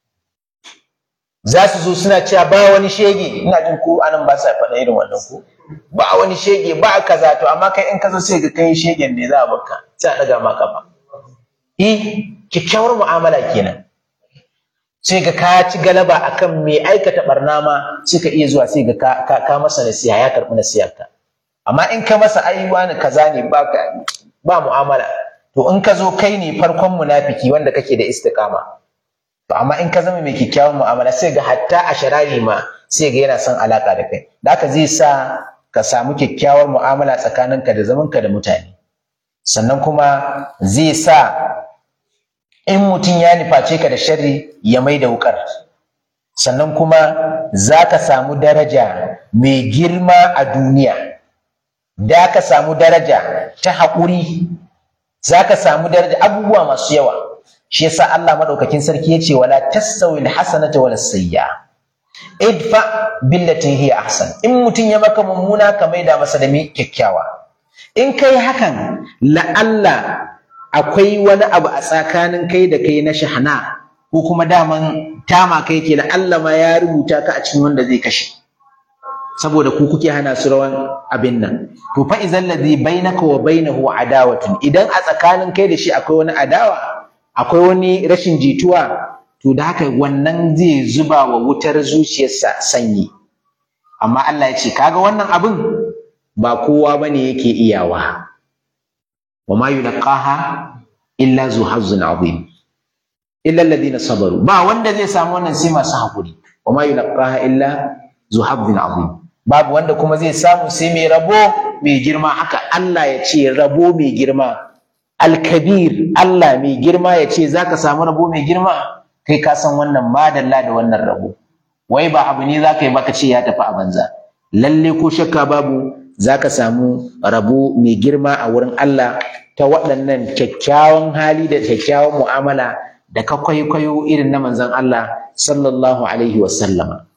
za su zo suna cewa ba wani shege ina jin ko anan ba sa faɗa irin wannan ko ba wani shege ba kaza to amma kai in ka zo sai ga kai shegen ne za a baka sai a ɗaga maka ba eh kyakkyawar mu'amala kenan sai ga ka ci galaba akan mai aikata barna ma sai ka iya zuwa sai ga ka, ka, masa nasiha ya karɓi nasihar ka amma in ka masa ai wani kaza ne ba ka ba mu'amala to in ka zo kai ne farkon munafiki wanda kake da istiqama to amma in ka zama mai kyakkyawan mu'amala sai ga hatta a sharari ma sai ga yana son alaka da kai da haka zai sa ka samu kyakkyawar mu'amala tsakaninka da zamanka da mutane sannan kuma zai sa in mutum ya nuface ka da sharri ya mai da wukar sannan kuma za ka samu daraja mai girma a duniya da ka samu daraja ta haƙuri za ka samu daraja abubuwa masu yawa shi yasa Allah madaukakin sarki yace wala tastawi alhasanatu wala sayya idfa billati hiya ahsan in mutum ya maka mummuna ka maida masa da mai kyakkyawa in kai hakan la'alla akwai wani abu a tsakanin kai da kai na shahana ko kuma daman tama kai ke la'alla ma ya rubuta ka a cikin wanda zai kashe saboda ku kuke hana su rawan abin nan to fa idan ladhi bainaka wa bainahu adawatun idan a tsakanin kai da shi akwai wani adawa akwai wani rashin jituwa to da haka wannan zai zuba wa wutar zuciyarsa sanyi amma Allah ya ce kaga wannan abin ba kowa bane yake iyawa wa ma yulqaha illa zu hazzun azim illa alladhina sabaru ba wanda zai samu wannan sai masu hakuri wa ma yulqaha illa zu hazzun azim babu wanda kuma zai samu sai mai rabo mai girma haka Allah ya ce rabo mai girma alkabir Allah mai girma ya ce za ka samu rabo mai girma kai ka san wannan madalla da wannan rabo wai ba abu ne za ka yi baka ce ya tafi a banza lalle ko shakka babu za ka samu rabo mai girma a wurin Allah ta waɗannan kyakkyawan hali da kyakkyawan mu'amala da ka kwaikwayo irin na manzon Allah sallallahu alaihi wasallama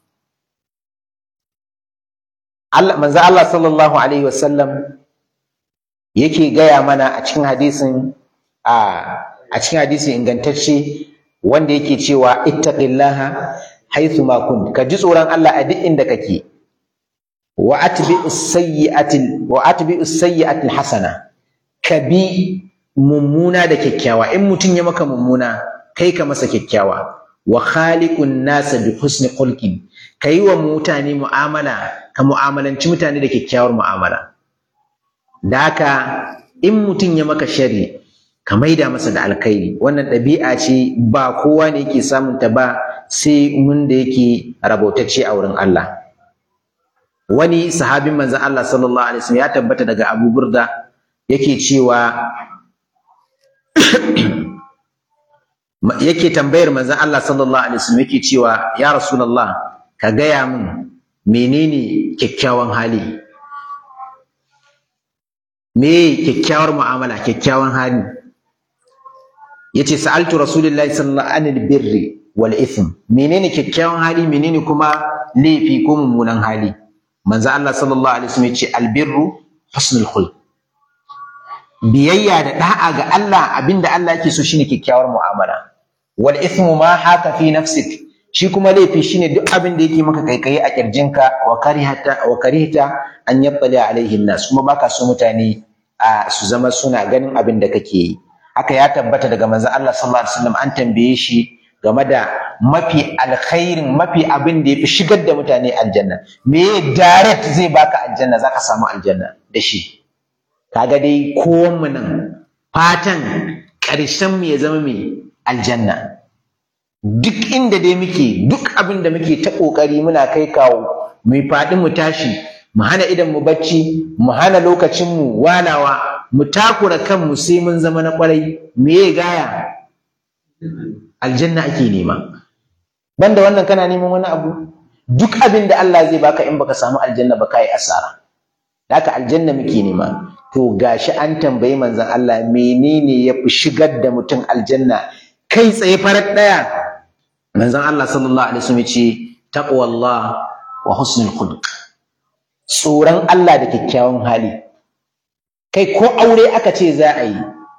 Allah manzo Allah sallallahu alaihi wasallam yake gaya mana a cikin hadisin a a cikin hadisi ingantacce wanda yake cewa ittaqillaha haythu ma kunt ka ji tsoron Allah a duk inda kake wa atbi'us sayyi'ati wa atbi'us sayyi'ati hasana ka bi mummuna da kyakkyawa in mutum ya maka mummuna kai ka masa kyakkyawa wa khaliqun nasa bi husni khulqin ka yi wa mutane mu'amala ka mu'amalanci mutane da kyakkyawar mu'amala da haka in mutum ya maka shari ka maida masa da alkhairi wannan ɗabi'a ce ba kowa ne yake samun ta ba sai mun da yake rabautacce a wurin Allah wani sahabin manzon Allah sallallahu alaihi wasallam ya tabbata daga Abu Burda yake cewa yake tambayar manzon Allah sallallahu alaihi wasallam yake cewa ya rasulullah ka gaya min menene kyakkyawan hali me kyakkyawar mu'amala kyakkyawan hali yace sa'altu rasulullahi sallallahu alaihi birri wal ithm menene kyakkyawan hali menene kuma laifi ko mummunan hali manzo Allah sallallahu alaihi wasallam yace albirru husnul khulq biyayya da da'a ga Allah abinda Allah yake so shine kyakkyawar mu'amala wal ithmu ma haka fi nafsik shi kuma laifi shine duk abin da yake maka kaikayi a kirjinka wa karihata wa karihta an yattali alaihi nas kuma baka so mutane a su zama suna ganin abin da kake yi haka ya tabbata daga manzon Allah sallallahu alaihi wasallam an tambaye shi game da mafi alkhairin mafi abin da yafi shigar da mutane aljanna me direct zai baka aljanna zaka samu aljanna da shi kaga dai kowan mu nan fatan ƙarshen mu ya zama mai aljanna duk inda dai muke duk abin da muke ta ƙoƙari muna kai kawo mu faɗi mu tashi mu hana idan mu bacci mu hana lokacin mu walawa mu takura kanmu sai mun zama na ƙwarai me ya gaya aljanna ake nema banda wannan kana neman wani abu duk abin da Allah zai baka in baka samu aljanna ba kai asara haka aljanna muke nema to gashi an tambayi manzon Allah menene ya fi shigar da mutum aljanna kai tsaye farar ɗaya manzon Allah sallallahu alaihi wasallam ce taqwallah wa husnul khuluq tsoron Allah da kyakkyawan hali kai ko aure aka ce za a yi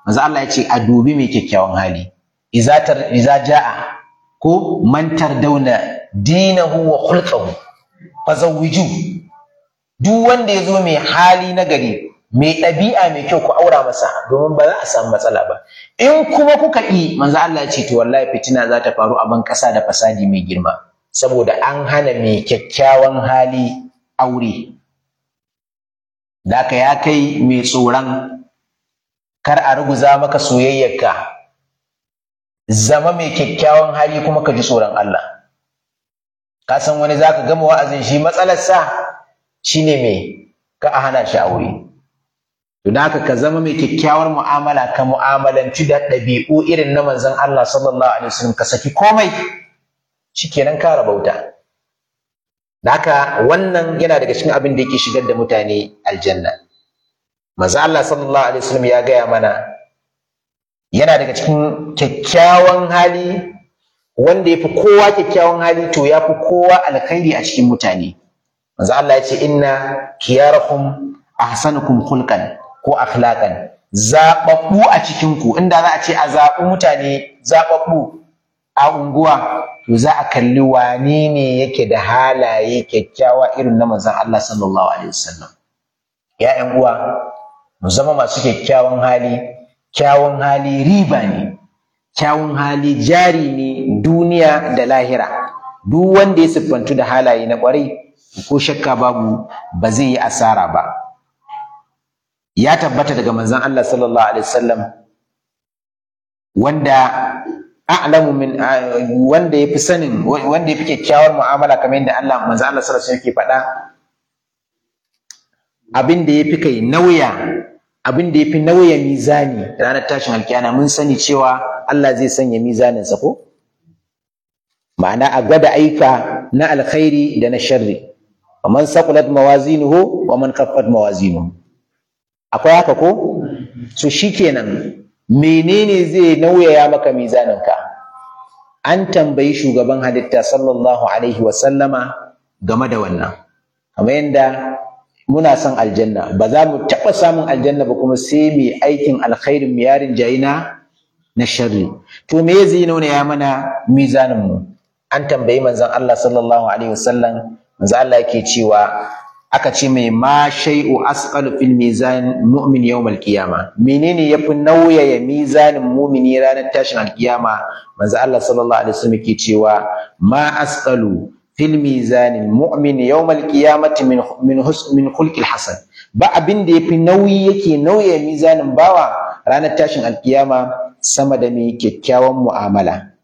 manzo Allah ya ce a dubi mai kyakkyawan hali iza tar iza jaa ko man tardawna dinahu wa khulquhu fazawwiju duk wanda ya zo mai hali na gari mai ɗabi'a mai kyau ku aura masa domin ba za a samu matsala ba in kuma kuka yi manzo Allah ya ce to wallahi fitina za ta faru a ban ƙasa da fasadi mai girma saboda an hana mai kyakkyawan hali aure da ka ya kai mai tsoron kar a ruguza maka soyayyarka zama mai kyakkyawan hali kuma ka ji tsoron Allah ka san wani zaka gama wa'azin shi matsalarsa shine me ka a hana shi aure to da haka ka zama mai kyakkyawar mu'amala ka mu'amalanci da ɗabi'u irin na manzon Allah sallallahu alaihi wasallam ka saki komai shikenan ka rabauta da haka wannan yana daga cikin abin da yake shigar da mutane aljanna manzo Allah sallallahu alaihi wasallam ya gaya mana yana daga cikin kyakkyawan hali wanda ya fi kowa kyakkyawan hali to ya fi kowa alkhairi a cikin mutane manzo Allah ya ce inna kiyarakum ahsanukum khulqan ko akhlaqan zababbu a cikin ku inda za a ce a zaɓi mutane zababbu a unguwa to za a kalli wane ne yake da halaye kyakkyawa irin na manzon Allah sallallahu alaihi wasallam ya ƴan uwa mu zama masu kyakkyawan hali kyawun hali riba ne kyawun hali jari ne duniya da lahira duk wanda ya siffantu da halaye na kwarai ko shakka babu ba zai yi asara ba ya tabbata daga manzon Allah sallallahu alaihi wasallam wanda a'lamu min wanda yafi sanin wanda yafi kyakkyawar mu'amala kamar yadda Allah manzon Allah sallallahu alaihi wasallam yake faɗa abin da yafi kai nauya abin da yafi nauya mizani ranar tashin alkiyama mun sani cewa Allah zai sanya mizaninsa ko ma'ana a gwada aika na alkhairi da na sharri wa man saqulat mawazinuhu wa man khaffat mawazinuhu akwai haka ko so shikenan menene zai nauyaya maka mizaninka an tambayi shugaban halitta sallallahu alaihi wa sallama game da wannan kamar yadda muna son aljanna ba za mu taɓa samun aljanna ba kuma sai mai aikin alkhairin mu yarin jayina na sharri to me zai nuna ya mana mizanin mu an tambayi manzon Allah sallallahu alaihi wasallam manzon Allah yake cewa aka ce mai ma shay'u asqalu fil mizan mu'min yawm al-qiyama menene yafi nauyaya mizanin mu'mini ranar tashin al-qiyama manzon Allah sallallahu alaihi wasallam yake cewa ma asqalu fil mizan mu'min yawm al-qiyamati min min min khulqil hasan ba abin da yafi nauyi yake nauyaya mizanin bawa ranar tashin al-qiyama sama da mai kyakkyawan mu'amala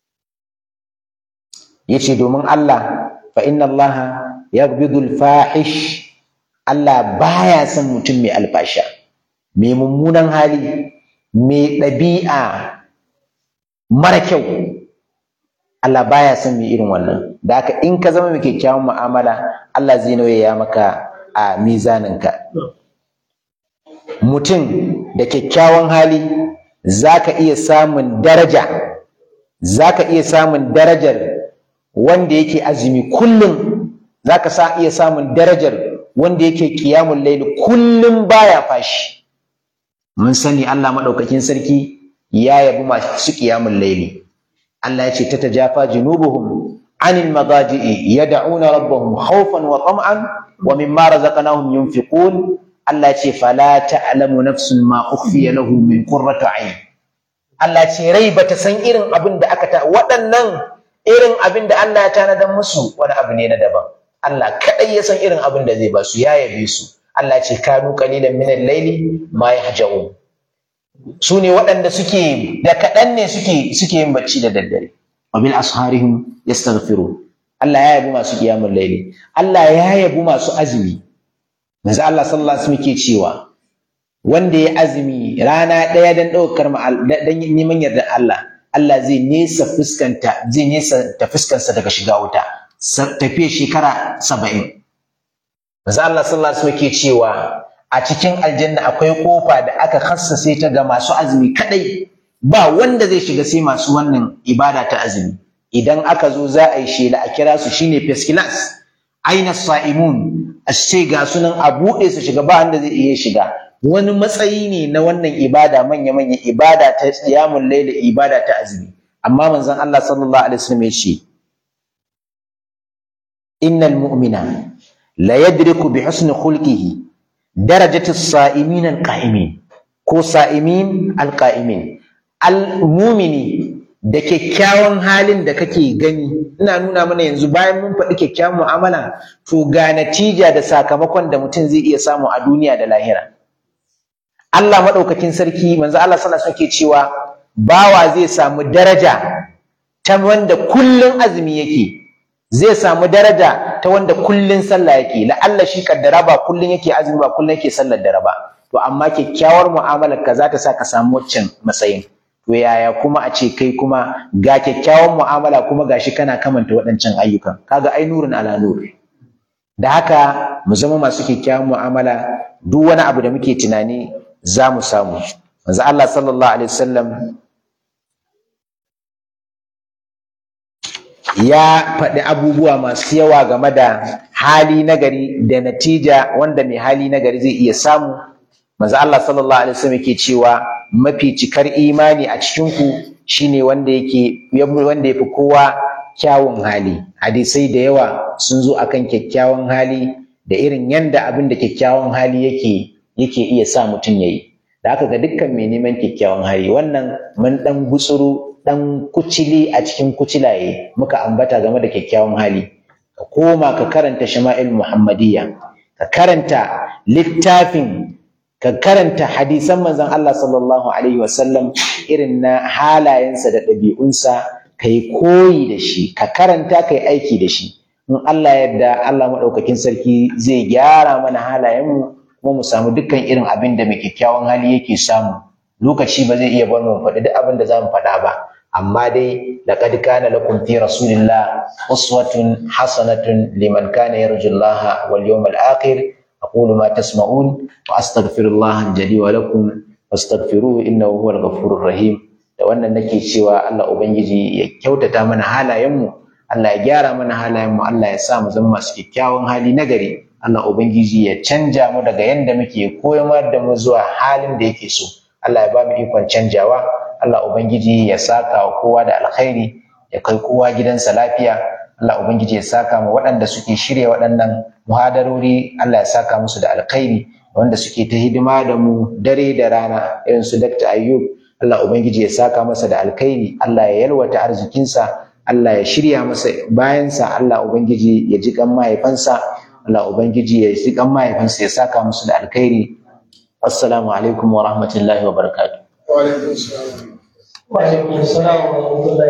yace domin Allah fa inna Allah yaghbidul fahish Allah baya son mutum mai alfasha mai mummunan hali mai ɗabi'a mara kyau Allah baya son mai irin wannan da haka in ka zama mai kyakkyawan mu'amala Allah zai nauyaya maka a mizaninka mutum da kyakkyawan hali za ka iya samun daraja za ka iya samun darajar wanda yake azumi kullum za ka sa iya samun darajar wanda yake kiyamun laili kullum baya fashi mun sani Allah maɗaukakin sarki ya yabi masu kiyamun laili Allah ya ce ta tajafa junubuhum anil magaji'i yad'una rabbahum khawfan wa tam'an wa mimma razaqnahum yunfiqun Allah ce fala ta'lamu nafsun ma ukhfiya lahu min qurrati ayn Allah ce rai bata san irin abin da aka ta waɗannan irin abin da Allah ya tanadar musu wani abu ne na daban Allah kadai ya san irin abin da zai ba su ya yabe su Allah ce kanu qalilan min al-layli ma yahja'un su ne waɗanda suke da kaɗan ne suke suke yin bacci da daddare wa bil asharihim yastaghfirun Allah ya yabi masu qiyamul layli Allah ya yabi masu azumi manzo Allah sallallahu alaihi wasallam ke cewa wanda ya azumi rana ɗaya dan ɗaukar dan neman yardar Allah Allah zai nesa fuskanta zai nesa ta fuskansa daga shiga wuta tafiya shekara saba'in manzo Allah sallallahu alaihi wasallam ke cewa a cikin aljanna akwai kofa da aka khassase ta ga masu azumi kadai ba wanda zai shiga sai masu wannan ibada ta azumi idan aka zo za a yi shela a kira su shine first class aina sa'imun a ce ga sunan a buɗe su shiga ba wanda zai iya shiga wani matsayi ne na wannan ibada manya manya ibada ta qiyamul layl ibada ta azumi amma manzon Allah sallallahu alaihi wasallam ya ce innal mu'mina la yadriku bi husni khulqihi darajati as-sa'imin al-qa'imin ko sa'imin al-qa'imin al-mu'mini da kyakkyawan halin da kake gani ina nuna mana yanzu bayan mun faɗi kyakkyawan mu'amala to ga natija da sakamakon da mutum zai iya samu a duniya da lahira Allah maɗaukakin sarki manzo Allah sallallahu alaihi wasallam cewa bawa zai samu daraja ta wanda kullun azumi yake zai samu daraja ta wanda kullun sallah yake la'alla shi kaddara ba kullun yake azumi ba kullun yake sallar dare ba to amma kyakkyawar mu'amalar ka za ta sa ka samu waccan matsayin to yaya kuma a ce kai kuma ga kyakkyawan mu'amala kuma gashi kana kamanta waɗancan ayyukan kaga ai nurin ala nur da haka mu zama masu kyakkyawan mu'amala duk wani abu da muke tunani za mu samu manzo Allah sallallahu alaihi wasallam ya faɗi abubuwa masu yawa game da hali nagari da natija wanda mai hali nagari zai iya samu manzo Allah sallallahu alaihi wasallam yake cewa mafi cikar imani a cikin ku shine wanda yake wanda yafi kowa kyawun hali hadisai da yawa sun zo akan kyakkyawan hali da irin yanda abin da kyakkyawan hali yake yake iya sa mutum yayi da haka ga dukkan mai neman kyakkyawan hali wannan mun dan gutsuru dan kucili a cikin kucilaye muka ambata game da kyakkyawan hali ka koma ka karanta shama'il muhammadiyya ka karanta littafin ka karanta hadisan manzon Allah sallallahu alaihi wasallam irin na halayensa da ɗabi'unsa ka yi koyi da shi ka karanta ka yi aiki da shi in Allah yadda Allah maɗaukakin sarki zai gyara mana halayenmu kuma mu samu dukkan irin abin da mai kyakkyawan hali yake samu lokaci ba zai iya bar mu faɗi duk abin da za mu faɗa ba amma dai laqad kana lakum fi rasulillah uswatun hasanatun liman kana yarjullaha wal yawmal akhir أقول ما تسمعون وأستغفر الله الجلي ولكم واستغفروه إنه هو الغفور الرحيم da wannan nake cewa Allah Ubangiji ya kyautata mana halayenmu Allah ya gyara mana halayenmu Allah ya sa mu zama masu kyakkyawan hali na gari Allah Ubangiji ya canja mu daga yanda muke koyar da mu zuwa halin da yake so Allah ya ba mu ikon canjawa Allah Ubangiji ya saka wa kowa da alkhairi ya kai kowa gidansa lafiya Allah Ubangiji ya saka mu waɗanda suke shirya waɗannan muhadarori Allah ya saka musu da alkhairi wanda suke ta hidima da mu dare da rana irin su Dr. Ayyub Allah Ubangiji ya saka masa da alkhairi Allah ya yalwata arzikinsa Allah ya shirya masa bayansa Allah Ubangiji ya ji kan mahaifansa Allah Ubangiji ya ji kan mahaifansa ya saka musu da alkhairi assalamu alaikum wa rahmatullahi wa barakatuh wa alaikum salam wa alaikum salam wa rahmatullahi